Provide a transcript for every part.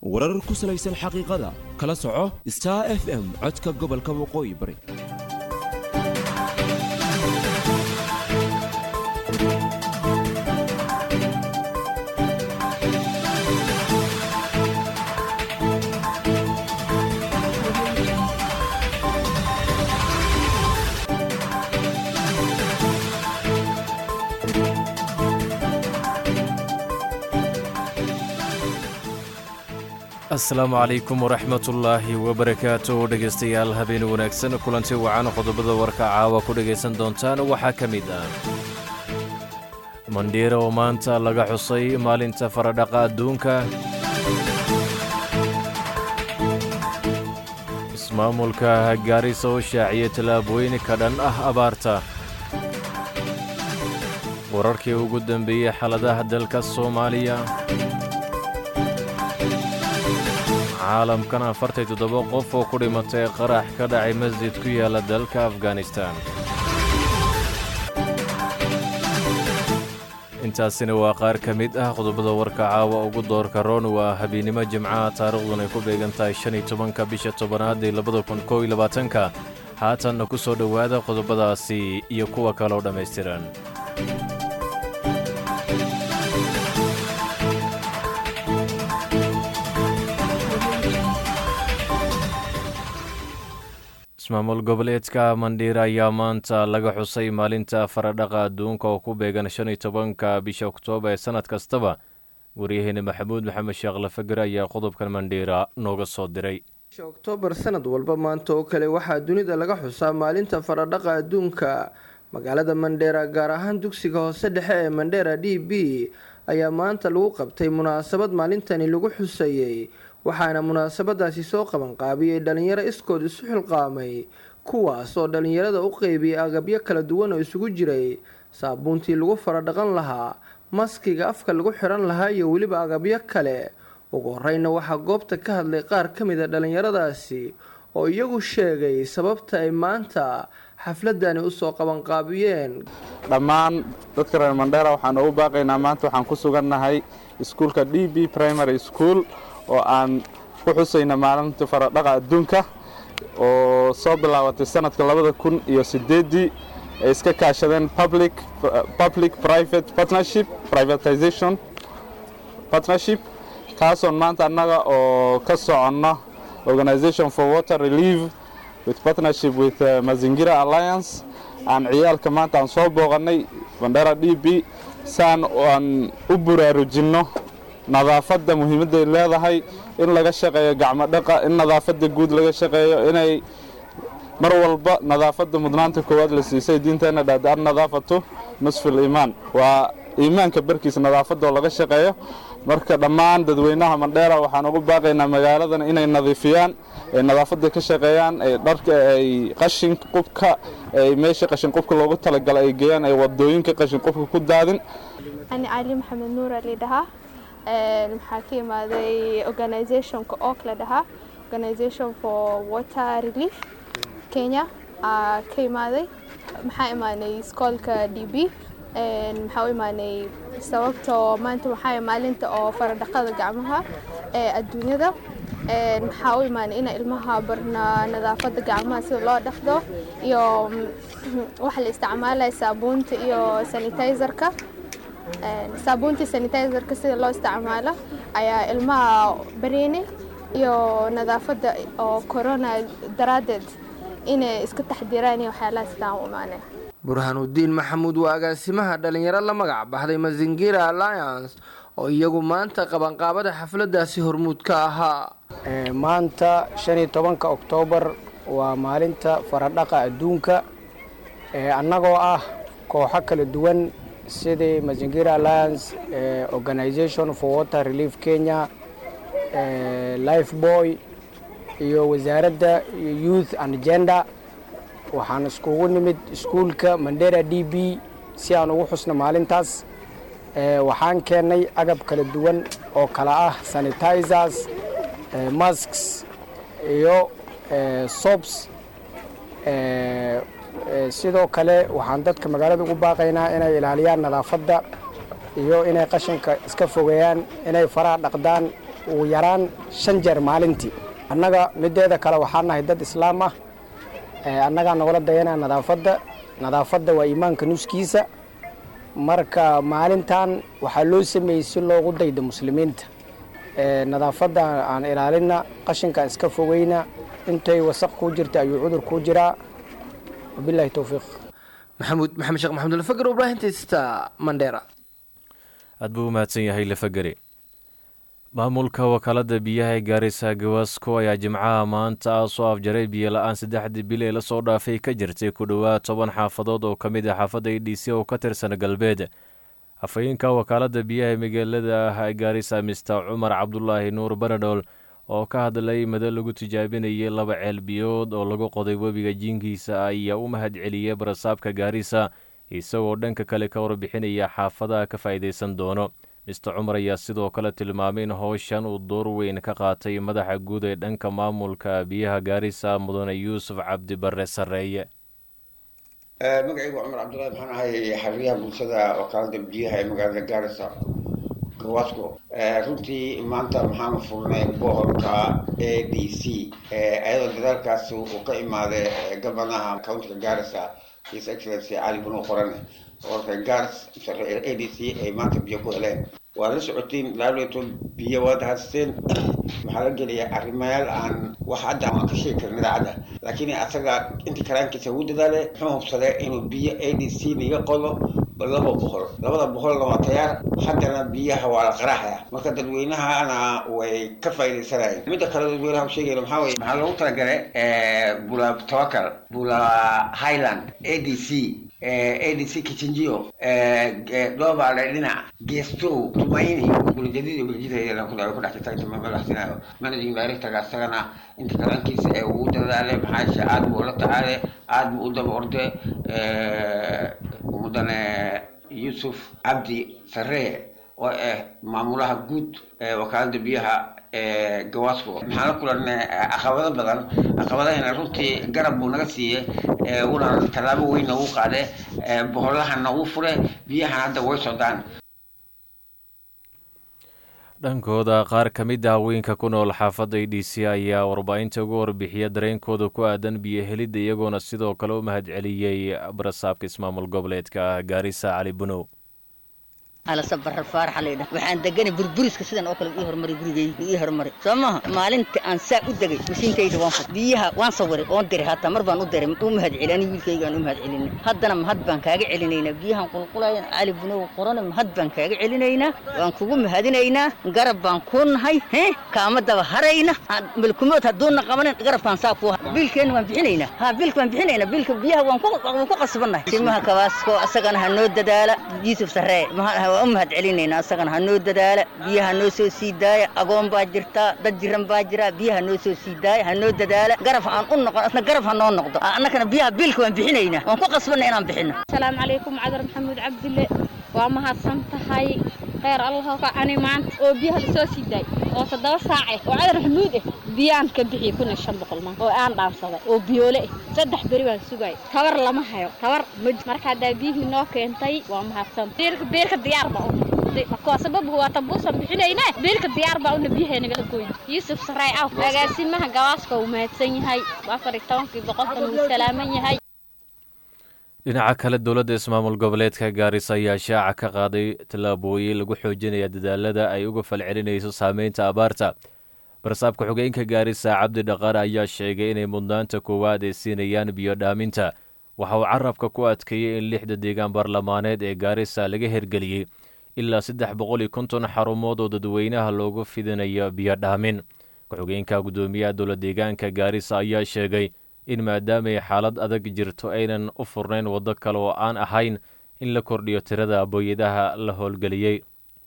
warar ku salaysan xaqiiqada kala soco star f m codka gobolka waqooyi bari asalaamu calaykum waraxmatullaahi wabarakaatu dhegaystayaal habeen wanaagsan kulanti wacan qodobada warka caawa ku dhegaysan doontaan waxaa ka mid ah mandhiira oo maanta laga xusay maalinta faradhaqa adduunka ismaamulka gaarisa oo shaaciyay tallaabooyin ka dhan ah abaarta wararkii ugu dambeeyey xaaladaha dalka soomaaliya caalamkan afartay toddoba qof oo ku dhimatay qarax ka dhacay masjid ku yaala dalka afghanistan intaasina waa qaar ka mid ah qodobada warka caawa ugu doorka roon waa habeennimo jimcaha taariikhdun ay ku beegan tahay shan iyo tobanka bisha tobanaad ee labada kun kow iyo labaatanka haatanna ku soo dhowaada qodobadaasi iyo kuwa kaloo dhammaystiran ismaamul goboleedka mandhiira ayaa maanta laga xusay maalinta faradhaqa adduunka oo ku beegan shan iyo tobanka bisha oktoobar ee sannad kastaba waryaheena maxamuud maxamed sheekh lafager ayaa qodobkan mandhiira nooga soo diray oktoobar sanad walba maanta oo kale waxaa dunida laga xusaa maalinta faradhaqa adduunka magaalada mandheera gaar ahaan dugsiga hoose dhexe ee mandheera d b ayaa maanta lagu qabtay munaasabad maalintani lagu xusayey waxaana munaasabadaasi soo qabanqaabiyey dhalinyaro iskood isu xilqaamay kuwaas oo dhalinyarada u qeybiyay agabyo kala duwan oo isugu jiray saabuuntii lagu faradhaqan lahaa maskiga afka lagu xiran lahaa iyo weliba agabyo kale ugu horeyna waxaa goobta ka hadlay qaar ka mid a dhalinyaradaasi oo iyagu sheegay sababta ay maanta xafladani usoo qabanqaabiyeen dhammaan dadka reer mandheera waxaan ugu baaqaynaa maanta waxaan ku sugannahay iskuulka d b primary school oo aan ku xusayna maalinta faradhaqa adduunka oo soo bilaabatay sanadka labada kun iyo sideeddii ay iska kaashadeen public public private partnership privatization partnership kaasoon maanta annaga oo ka soconno organization for water relief with partnership with uh, mazingira alliance aan ciyaalka maanta aan soo booqannay bandera d b saan aan u buraarujinno nadaafadda muhiimadday leedahay in laga shaqeeyo gacmo dhaqa in nadaafadda guud laga shaqeeyo inay mar walba nadaafadda mudnaanta koowaad la siisay diinteenna dhahda an nadaafatu nusfil iimaan waa iimaanka barkiisa nadaafadda oo laga shaqeeyo marka dhammaan dadweynaha mandheera waxaan ugu baaqaynaa magaaladan inay nadiifiyaan ay nadaafadda ka shaqeeyaan ay dharka ay qashin qubka ay meesha qashin qubka loogu talagalay ay geeyaan ay wadooyinka qashin qubka ku daadin ani cali maxamed nuur ali dhahaa maxaa ka imaaday organizationka ook la dhahaa organization for water relief kenya ka imaaday maxaa imaanay iskoolka d b maxaa u imaanay sababtoo maanta waxaa maalinta oo faradhaqada gacmaha ee adduunyada maxaa u imaanay ina ilmaha barna nadaafadda gacmaha sida loo dhaqdo iyo waxa la isticmaalaya saabuunta iyo sanitizerka saabuuntii sanitizerka sida loo isticmaalo ayaa ilmaha bareynay iyo nadaafadda oo corona daraaddeed inay iska taxdiraan iyo waxyaalaha sidaan u imaaneen burhaanudiin maxamuud waa agaasimaha dhalinyaro la magac baxday mazingira alliance oo iyagu maanta qabanqaabada xafladaasi hormuud ka ahaa maanta shan iyo tobanka oktoobar waa maalinta faradhaqa adduunka annagoo ah kooxo kala duwan sidii mazingira alliance organization for water relief kenya life boy iyo wasaaradda youth and gender waxaan iskugu nimid iskuulka mandera d b si aan ugu xusno maalintaas waxaan keennay agab kala duwan oo kala ah sanitizers masks iyo sobs sidoo kale waxaan dadka magaalada ugu baaqaynaa inay ilaaliyaan nadaafadda iyo inay qashinka iska fogeeyaan inay faraha dhaqdaan ugu yaraan shan jeer maalintii annaga mideeda kale waxaa nahay dad islaam ah annagaa nagula dayanaa nadaafadda nadaafadda waa iimaanka nuskiisa marka maalintan waxaa loo sameeyey si loogu daydo muslimiinta nadaafadda aan ilaalina qashinkaan iska fogeyna intay wasaq kuu jirta ayuu cudur kuu jiraa wabilahi towfiiq maxamuud maxamed sheekh maxamud alfagar ibraahimtaysta mandheera aad buu u mahadsan yahay lafagere maamulka wakaalada biyaha ee gaarisa gawaasco ayaa jimcaha maanta soo afjaray biyo la-aan saddexdii bil ee lasoo dhaafay ka jirtay ku dhowaad toban xaafadood oo ka mid ah xaafadda e d c oo ka tirsan galbeed afhayeenka wakaalada biyaha ee magaalada gaarisa mister cumar cabdulaahi nuur banadhool oo ka hadlay mado lagu tijaabinayay laba ceel biyood oo lagu qoday webiga jiinkiisa ayaa u mahad celiyey barasaabka gaarisa isagoo dhanka kale ka warbixinaya xaafadaha ka faa'iidaysan doono mister cumar ayaa sidoo kale tilmaamay in howshan uu door weyn ka qaatay madaxa guud ee dhanka maamulka biyaha gaarisa mudane yuusuf cabdi bare sarreeye magacaygu cumar cabdullahi maxaan ahay xariyaha bulshada wakaalada biyaha ee magaalada gaarisa gawaasco runtii maanta maxaanu furnay boholka a d c ayadoo dadaalkaas uu ka imaaday gabanaha countiga gaarisa his excellency cali banu qorane boholka gaars a d c ay maanta biyo ku heleen waa la socotiin laato biyo waad haysteen waxaa la gelaya arrimayaal aan wax hadda aan ka sheegi karin idaacadda laakiin asaga inta karaankiisa ugu dadaale muxuu hubsaday inuu biyo a d c naga qodo laba boqol labada boqolna waa tayaar haddana biyaha waa la qaraaxaya marka dadweynahana way ka faa'iidaysanayeen midda kale dadweynaha sheegayna maxaa weye maxaa loogu talagalay bula tawakal bula highland a d c adc kichinjio dhoobale dhinac geestow tumaini gulajadid beljida ku dhex jirta madaxsinayo managing directorga asagana inta kalankiisa ee ugu dadaale maxaashe aad buu la tacaale aad buu u daba orde mudane yuusuf cabdi sarree oo ah maamulaha guud ee wakaalada biyaha gawaasco maxaan la kulanay caqabado badan caqabadahana runtii garab buu naga siiyey una tallaabo weyn nagu qaade boholaha nagu fure biyahana hadda way socdaan dhankooda qaar ka mid ah haweenka ku nool xaafadda e d c ayaa warbaahinta uga warbixiya dareenkooda ku aadan biyo helidda iyagoona sidoo kale u mahad celiyey barasaabka ismaamul goboleedka gaarisa cali bunow alasabarar faaraxa laydhah waxaan deganay burburiska sidan oo kale ii hormaray gurigeyga ii hormaray soo maaha maalinta aan saa u degay mashiinkayda waan fur biyaha waan sawiray oon diray hataa mar baan u diray u mahad celi ani wiilkayga aan u mahad celinay haddana mahad baan kaaga celinaynaa biyahan qulqulayan cali bunow qorone mahad baan kaaga celinaynaa waan kugu mahadinaynaa garab baan kuu nahay he kaama daba harayna malkumood hadduuna qabanin garabkaan saa kuu biilkeenna waan bixinaynaa ha biilka waan bixinaynaa biilka biyaha waan ku qasbannahay simaha kabaasko asagana ha noo dadaala yuusuf sarree waan u mahad celinayna asagana ha noo dadaala biyaha noo soo sii daaya agoon baa jirtaa dad jiran baa jira biyaha noo soo sii daaya ha noo dadaala garab aan u noqon asna garab ha noo noqdo annakana biyaha biilka waan bixinaynaa waan ku qasbanna inaan bixino asalaamu calaykum cadar maxamuud cabdille waa mahadsan tahay kheyr allah ka ani maanta oo biyaha lasoo sii daay oo toddoba saace oo cadar maxamuud ah biyaan ka bixiyey kun iyo shan boqol maan oo aan dhaansaday oo biyoole ah saddex beri baan sugay tabar lama hayo tabar ma marka haddaa biyihii noo keentay waa mahadsan beerka beerka diyaar baa u sabab waa tabuusan bixinayne beelka diyaar baa una biyaha nagala goyn yuusuf saray aw agaasimaha gawaaska uu mahadsan yahay afar iyo tobankii boqolkan uu salaaman yahay dhinaca kale dowladda ismaamul goboleedka gaarisa ayaa shaaca ka qaaday tallaabooyin lagu xoojinaya dadaalada ay uga falcelinayso saameynta abaarta barasaabka xogeenka gaarisa cabdi dhaqaare ayaa sheegay inay mudnaanta koowaad ay siinayaan biyo dhaaminta waxa uu carabka ku adkeeyey in lixda deegaan baarlamaaneed ee gaarisa laga hergeliyey ilaa saddex boqol iyo konton xarumood oo dadweynaha loogu fidinayo biyo dhaamin ku-xogeenka guddoomiyaha dowla deegaanka gaarisa ayaa sheegay in maadaamay xaalad adag jirto aynan u furnayn waddo kale oo aan ahayn in la kordhiyo tirada booyadaha la howlgeliyey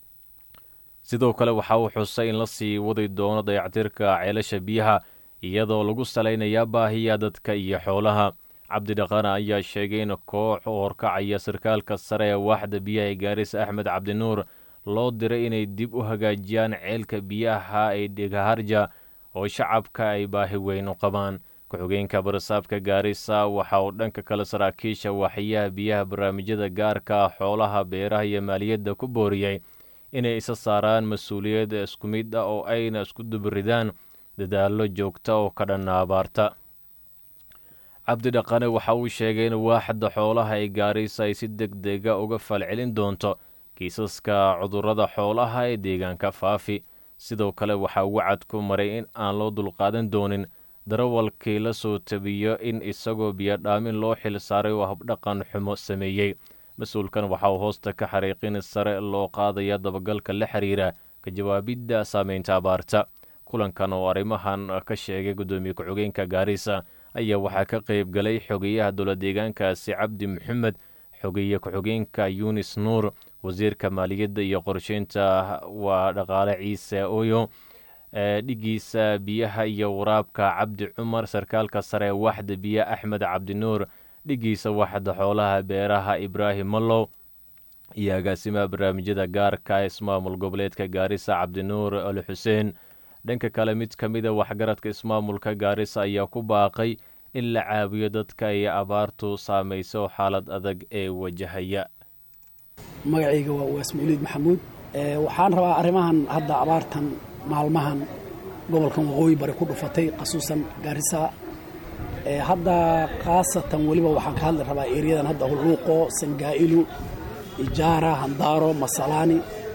sidoo kale waxa uu xusay in la sii wadi doono dayactirka ceelasha biyaha iyadoo lagu salaynayaa baahiya dadka iyo xoolaha cabdidhaqana ayaa sheegay in koox u horkacaya sarkaalka sare ee waaxda biyaha ee gaarisa axmed cabdinuur loo diray inay dib u hagaajiyaan ceelka biyaha ee dhigaharja oo shacabka ay baahi weyn u qabaan ku-xogeenka barasaabka gaarisa waxa uu dhanka kale saraakiisha waaxyaha biyaha barnaamijyada gaarka xoolaha beeraha iyo maaliyadda ku booriyey inay isa saaraan mas-uuliyad isku mid ah oo ayna isku dubiridaan dadaallo joogta oo ka dhanna abaarta cabdi dhaqane waxa uu sheegay in waaxda xoolaha ee gaarisa ay si deg dega uga falcelin doonto kiisaska cudurrada xoolaha ee deegaanka faafi sidoo kale waxaa wacad ku maray in aan loo dulqaadan doonin darawalkii la soo tabiyo in isagoo biyodhaamin loo xil saaray oo habdhaqan xumo sameeyey mas-uulkan waxa uu hoosta ka xariiqin sare loo qaadaya dabagalka la xiriira ka jawaabidda saameynta abaarta kulankan oo arrimahan ka sheegay guddoomiye ku-xigeenka gaarisa ayaa waxaa ka qayb galay xogeyaha dowla deegaankaasi cabdi maxamed xogeeye ku-xigeenka yunis nuur wasiirka maaliyadda iyo qorsheynta waa dhaqaale ciise oyo dhigiisa biyaha iyo waraabka cabdi cumar sarkaalka sare waxda biya axmed cabdinuur dhigiisa waxda xoolaha beeraha ibraahim mallow iyo agaasimaha barnaamijyada gaarka ismaamul goboleedka gaarisa cabdinuur ali xuseen dhanka kale mid ka mida waxgaradka ismaamulka gaarisa ayaa ku baaqay in la caawiyo dadka ay abaartu saamayso xaalad adag ee wajahaya magacayga waa uwaas mawliid maxamuud waxaan rabaa arrimahan hadda abaartan maalmahan gobolkan waqooyi bari ku dhufatay khasuusan gaarisa hadda khaasatan weliba waxaan ka hadli rabaa eeriyadan hadda hulluuqo sangaa'ilu ijaara handaaro masalaani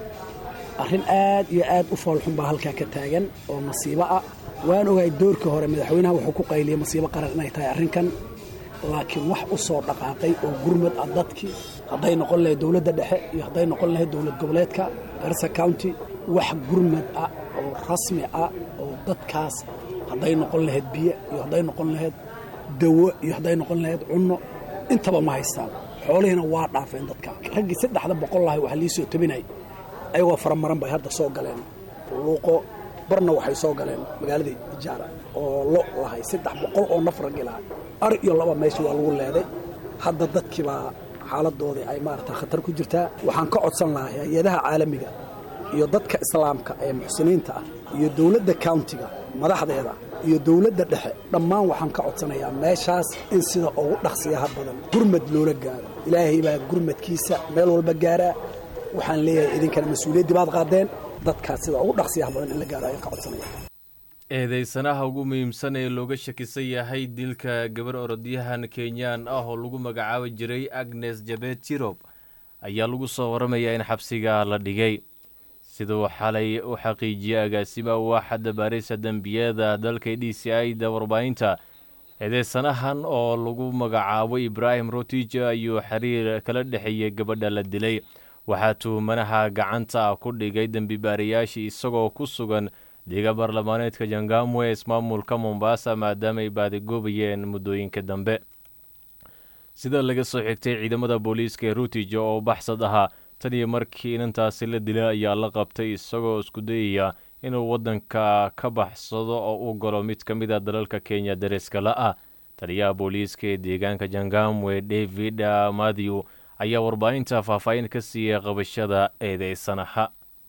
arrin aad iyo aad u foolxun baa halkaa ka taagan oo masiibo ah waan ogahay doorkii hore madaxweynaha wuxuu ku qayliyey masiibo qaran inay tahay arrinkan laakiin wax u soo dhaqaaqay oo gurmad ah dadkii hadday noqon lahayd dowladda dhexe iyo hadday noqon lahayd dowlad goboleedka garissa county wax gurmad ah oo rasmi ah oo dadkaas hadday noqon lahayd biyo iyo hadday noqon lahayd dawo iyo hadday noqon lahayd cunno intaba ma haystaan xoolihiina waa dhaafeen dadka raggii saddexda boqol lahay waxaa lii soo tabinay ayagoo faramaran bay hadda soo galeen luuqo barna waxay soo galeen magaaladii ijaara oo lo lahay saddex boqol oo naf raggi lahay ar iyo laba meesha waa lagu leeday hadda dadkiibaa xaaladoodii ay maarata khatar ku jirtaa waxaan ka codsan lahay hay-adaha caalamiga iyo dadka islaamka ee muxsiniinta ah iyo dowladda countiga madaxdeeda iyo dowladda dhexe dhammaan waxaan ka codsanayaa meeshaas in sida ugu dhaqsiyaha badan gurmad loola gaaro ilaahay baa gurmadkiisa meel walba gaaraa waxaan leeyahay idinkana mas-uuliyaddii baad qaadeen dadkaas sida ugu dhaqsiyaha badan in la gaaro ayaan ka codsanaya eedeysanaha ugu muhiimsan ee looga shakisan yahay dilka gabar orodyahan kenyaan ah oo lagu magacaabi jiray agnes jabet tirob ayaa lagu soo waramayaa in xabsiga la dhigay siduu xalay u xaqiijiyey agaasimaha waaxadda baarisa dembiyada dalka d c i da warbaahinta eedeysanahan oo lagu magacaabo ibraahim rotij ayuu xiriir kala dhexeeyey gabadha la dilay waxaa tuhumanaha gacanta ku dhigay dembi baarayaashii isagoo ku sugan deega baarlamaaneedka jangamwe ismaamulka mombasa maadaama ay baadigoobayeen muddooyinka dambe sida laga soo xigtay ciidamada booliiska ee rutij oo baxsad ahaa tan iyo markii inantaasi la dilay ayaa la qabtay isagoo isku dayaya inuu waddanka ka baxsado oo u galo mid ka mid a dalalka kenya dareeska la-ah taliyaha booliiska ee deegaanka jangamwe david mathew ayaa warbaahinta faahfaahin ka siiyey qabashada eedeysanaha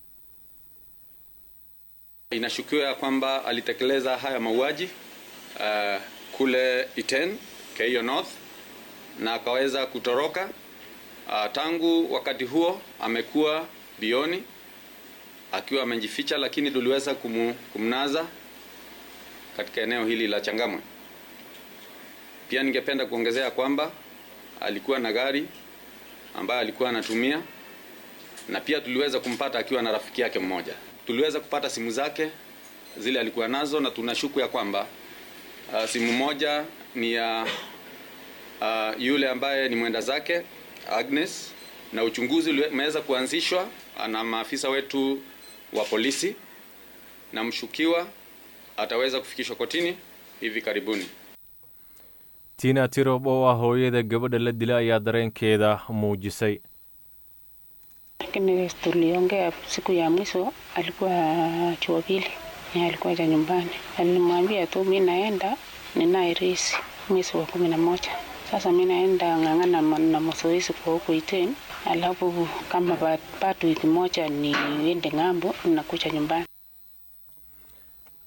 Inashukiwa ya kwamba alitekeleza haya mauaji uh, kule Iten, Keio North na akaweza kutoroka. Uh, tangu wakati huo amekuwa bioni akiwa amejificha, lakini tuliweza kumu, kumnaza katika eneo hili la Changamwe. Pia ningependa kuongezea kwamba alikuwa na gari ambayo alikuwa anatumia na pia tuliweza kumpata akiwa na rafiki yake mmoja tuliweza kupata simu zake zile alikuwa nazo na tunashuku ya kwamba uh, simu moja ni ya uh, yule ambaye ni mwenda zake Agnes, na uchunguzi umeweza kuanzishwa na maafisa wetu wa polisi, na mshukiwa ataweza kufikishwa kotini hivi karibuni. tina tirob oo ah hooyada gabadha la dila ayaa dareenkeeda muujisay lakini tuliongea siku ya mwisho alikuwa chuo pili alikuwa cha nyumbani alimwambia tu mi naenda ninaye resi mwezi wa kumi na moja sasa mi naenda ng'ang'ana na mazoezi kwa huku Iten, alafu kama bado wiki moja niende ng'ambo nakuja nyumbani.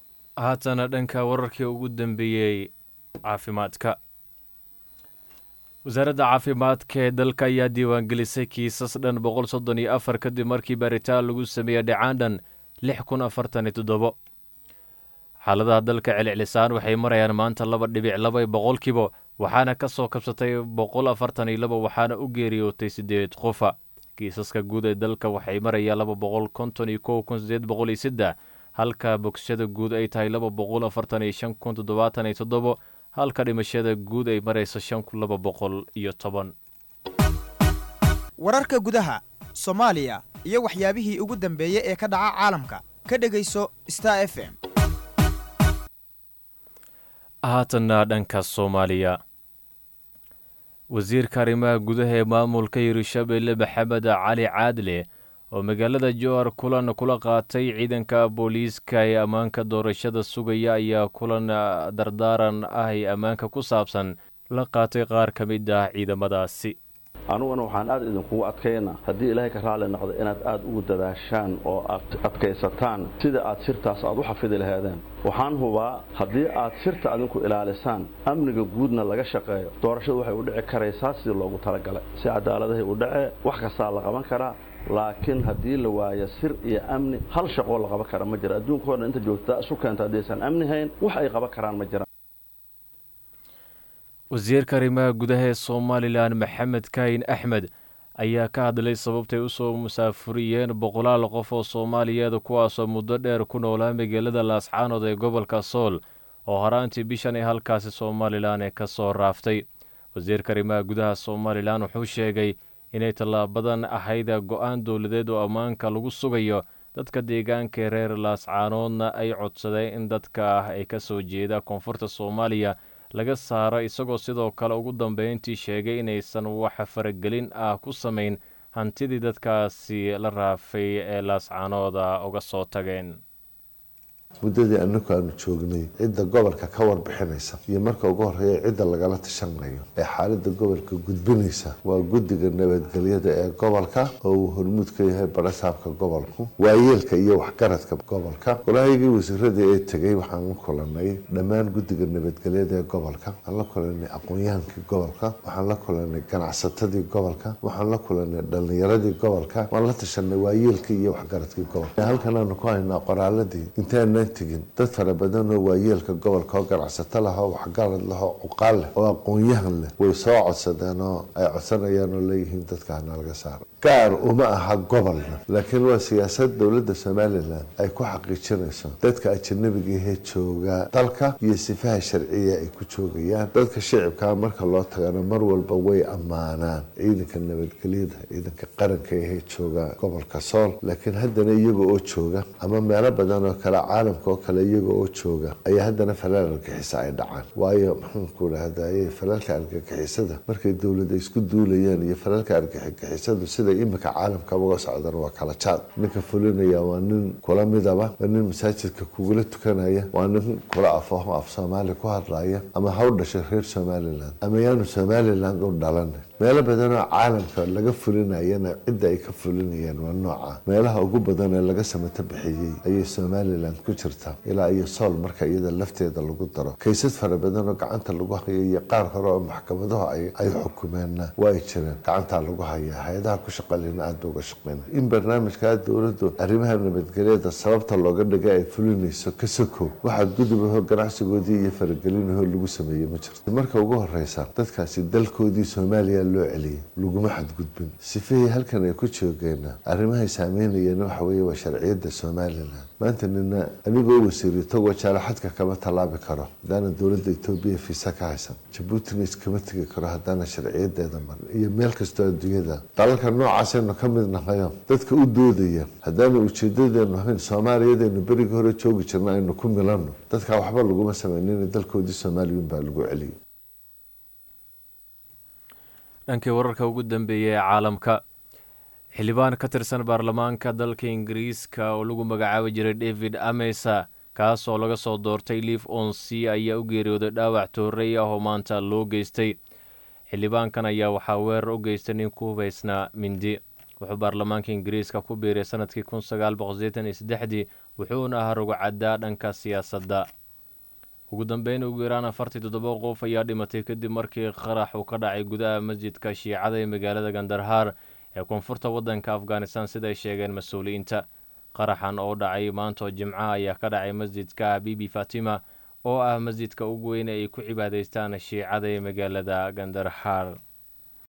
haatana dhanka wararkii ugu dambeeyey caafimaadka wasaaradda caafimaadka ee dalka ayaa diiwaangelisay kiisas dhan boqol soddon iyo afar kadib markii baaritaan lagu sameeyey dhacaan dhan lix kun afartan iyo toddobo xaaladaha dalka celcelisaan waxay marayaan maanta laba dhibic laba boqolkiiba waxaana ka soo kabsatay boqol afartan iyo laba waxaana u geeriyootay siddeed qofa kiisaska guud ee dalka waxay marayaan laba boqol konton iyo kow kun sideed boqol iyo saddex halka bogsashada guud ay tahay laba boqol afartan iyo shan kun toddobaatan iyo toddobo halka dhimashada guud ay marayso shan kun laba boqol iyo toban wararka gudaha soomaaliya iyo waxyaabihii ugu dambeeyey ee ka dhaca caalamka ka dhegayso star f m haatanna dhanka soomaaliya wasiirka arrimaha gudaha ee maamulka hirshabelle maxamed cali caadle oo magaalada jowhar kulan kula qaatay ciidanka booliiska ee ammaanka doorashada sugaya ayaa kulan dardaaran ah ee ammaanka ku saabsan la qaatay qaar ka mid ah ciidamadaasi anuguna waxaan aad idinkugu adkaynaa haddii ilaahay ka raali noqdo inaad aad ugu dadaashaan oo aad adkaysataan sida aad sirtaas aad u xafidi lahaadeen waxaan hubaa haddii aad sirta adinku ilaalisaan amniga guudna laga shaqeeyo doorashadu waxay u dhici karaysaa sidii loogu talagalay si cadaaladahay u dhacee wax kastaa la qaban karaa laakiin haddii la waayo sir iyo amni hal shaqoo la qaban kara ma jira adduunkao dhan inta joogtaa isu keenta haddaysan amni hayn wax ay qaban karaan ma jiraan wasiirka arrimaha gudaha ee somalilan maxamed kaahin axmed ayaa ka hadlay sababtay u soo musaafuriyeen boqolaal qof oo soomaaliyeed kuwaasoo muddo dheer ku noolaa magaalada laascaanood ee gobolka sool oo horaantii bishan ee halkaasi somalilan ee ka soo raaftay wasiirka arrimaha gudaha somalilan wuxuu sheegay inay tallaabadan ahayd go-aan dowladeed oo ammaanka lagu sugayo dadka deegaanka ee reer laascaanoodna ay codsadeen in dadka ah ay ka soo jeeda koonfurta soomaaliya laga saaro isagoo sidoo kale ugu dambeyntii sheegay inaysan wax faragelin ah ku samayn hantidii dadkaasi la raafay ee laascaanooda uga soo tageen muddadii anagu aanu joognay cidda gobolka ka warbixinaysa iyo marka ugu horeeya cidda lagala tashanayo ee xaalada gobolka gudbinaysa waa guddiga nabadgelyada ee gobolka oo uu hormuud ka yahay barasaabka gobolku waayeelka iyo waxgaradka gobolka golahaygii wasiirada ee tegay waxaan la kulanay dhammaan guddiga nabadgelyada ee gobolka waxaan la kulanay aqoon-yahankii gobolka waxaan la kulanay ganacsatadii gobolka waxaan la kulanay dhalinyaradii gobolka waan la tashanay waayeelkii iyo waxgaradkii gobolka halkan aanu ku haynaa qoraaladii intaana tegin dad fara badan oo waayeelka gobolka oo ganacsato lah oo waxgarad leh oo cuqaal leh oo aqoon-yahan leh way soo codsadeen oo ay codsanayaan oo leeyihiin dadka hana laga saaro gaar uma aha gobolna laakiin waa siyaasad dowladda somalilan ay ku xaqiijinayso dadka ajanabiga ahee jooga dalka iyo sifaha sharciya ay ku joogayaan dadka shicibkaa marka loo tagana mar walba way ammaanaan ciidanka nabadgelyada ciidanka qaranka ahee jooga gobolka sool laakiin haddana iyaga oo jooga ama meelo badan oo kale caalamka oo kale iyaga oo jooga ayaa haddana falaal argixisa ay dhacaan waayo maxaanku dhahdaye falaalka argagixisada markay dowlada isku duulayaan iyo falaalka argagixisadu sida imika caalamka uga socdan waa kala jaad ninka fulinaya waa nin kula midaba waa nin masaajidka kugula tukanaya waa nin kula afaho af soomaali ku hadlaya ama ha u dhashay reer somalilan ama yaanu somalilan u dhalan meelo badan oo caalamka laga fulinayana cidda ay ka fulinayaan waa nooca meelaha ugu badan ee laga samato bixiyey ayay somalilan ku jirta ilaa iyo sool marka iyada lafteeda lagu daro kaysas fara badan oo gacanta lagu hayo iyo qaar hore oo maxkamadahu ay xukumeenna waa ay jireen gacantaa lagu hayaa hay-adaha ku shaqalina aad ba uga shaqeyna in barnaamijkaa dowladdu arrimaha nabadgelyada sababta looga dhiga ay fulinayso ka sokow waxaad gudubaho ganacsigoodii iyo faragelinaho lagu sameeyey ma jirto marka ugu horeysa dadkaasi dalkoodii soomaaliya loo celiyay laguma xadgudbin sifihii halkan ay ku joogeena arrimahay saameynayeen waxa weeye waa sharciyadda somalilan maanta nina anigoo wasiiri tagoo jaalaxadka kama tallaabi karo haddaana dowladda etoobiya fiisa ka haysan jabuutina iskama tegi karo haddaana sharciyadeeda marin iyo meel kastoo adduunyada dalalka noocaasaynu ka mid nahayo dadka u doodaya haddaana ujeedadeenu ahayn soomaaliyadaynu berigii hore joogi jirna aynu ku milanno dadkaa waxba laguma samaynin dalkoodii soomaaliyun baa lagu celiyay dhankii wararka ugu dambeeya ee caalamka xildhibaan ka tirsan baarlamaanka dalka ingiriiska oo lagu magacaabi jiray david amesa kaas oo laga soo doortay liif onsi ayaa u geeriyooday dhaawac toorey ah oo maanta loo geystay xildhibaankan ayaa waxaa weerar u geystay nin ku hubaysnaa mindi wuxuu baarlamaanka ingiriiska ku biiray sanadkii kun sagaal boqol sideetan iyo saddexdii wuxuuna ahaa rugcaddaa dhanka siyaasadda ugu dambeyn ugu yaraan afartii toddoba qof ayaa dhimatay kadib markii qarax uu ka dhacay gudaha masjidka shiicada ee magaalada gandarhaar ee koonfurta waddanka afghanistan siday sheegeen mas-uuliyiinta qaraxan oo dhacay maantoo jimcaha ayaa ka dhacay masjidka bibi fatima oo ah masjidka ugu weyn ee ay ku cibaadaystaan shiicada ee magaalada gandarhaar